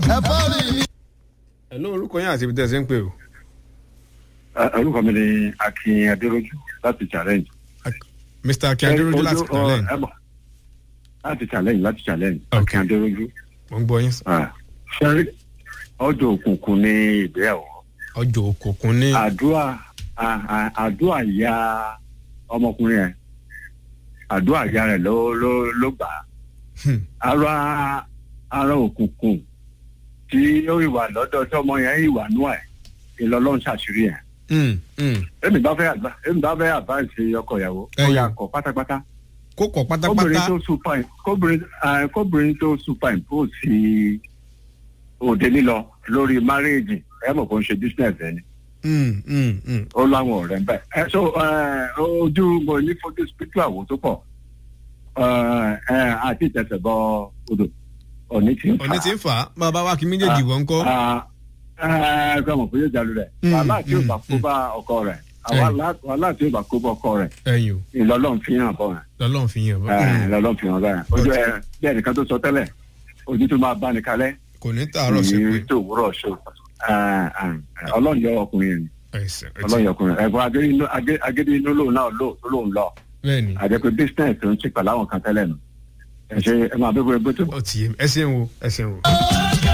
ẹ bá rí mi. ẹ ló orúkọ yín àti ibi tẹ́ ẹ ṣe ń pè o. orúkọ mi ni akin adéròjú láti challenge. mr akin adéròjú láti Ojú- challenge. ẹ bọ̀, láti challenge láti challenge Ok. akin adéròjú. mo ń gbọ́ yín. sẹ́rí ọjọ́ òkùnkùn ní ìgbéyàwó ọjọ́ òkùnkùn ní. àdúrà à- à- àdúrà ya ọmọkùnrin yẹn àdúrà ya rẹ̀ ló ló ló gbà á Hmm. ara ara òkùnkùn tí ó ìwà lọ́dọ̀ tí ọmọ yẹn ìwà nú ẹ̀ ìlọlọ́run ṣàṣírí yẹn Hmm, hmm. èmi bá fẹ́ àgbà èmi bá fẹ́ àbáǹsì ọkọ ìyàwó ó Ẹ̀yìn. yà kọ́ pátápátá kó kọ̀ kóbìnrin pátápátá. tó supine kóbìnrin ẹ, kóbìnrin tó supine kó sí òde lílọ lórí márèèjì ẹ mọ̀ kó ń ṣe business ẹni Hmm, hmm, hmm. ó láwọn ọ̀rẹ́ ń bẹ̀. ẹ so ẹ, ojú mo ní fojú spiritual wo tó pọ̀ ẹ, ẹ, àti ìtẹ̀sẹ̀ bọ odò òní ti ń fà òní ti ń fà á bàbá wa kí méjèèjì wọ́n ń kọ́. ẹ ẹ mọ̀ pé yóò jalè rẹ̀ Mm, wàhálà tí yóò bá mm, kó bá ọkọ rẹ̀ wàhálà tí yóò bá kó bá ọkọ rẹ̀ ẹ̀yìn o ìlọlọ́run fi hàn bọ̀ rẹ̀ lọ́lọ́run fi yàn bọ́. ẹ lọ́lọ́run fi hàn bọ̀ rẹ̀ ojú ẹ bí ẹnìkan tó sọ tẹ́lẹ̀ ojú tó máa bá ní kalẹ̀ kò ní tààrọ̀ sí pé. tó wúrọ̀ ṣe ọlọ́run yọ ọkùnrin yẹn ẹ̀sìn ẹ̀tì. ọlọ́run yọ ọkùnrin ẹ̀gbọ́n agédé inú- agé- agédé inú lòun náà lò tó lòun lọ bẹ́ẹ̀ ni àjẹpẹ́ business tó ń ṣe pẹ̀lú àwọn kan tẹ́lẹ̀ nù ẹ ṣe ẹ máa bẹ́ẹ̀ bẹ́ẹ̀ tó ó ti yé mi ẹ ṣeun o ẹ ṣeun o.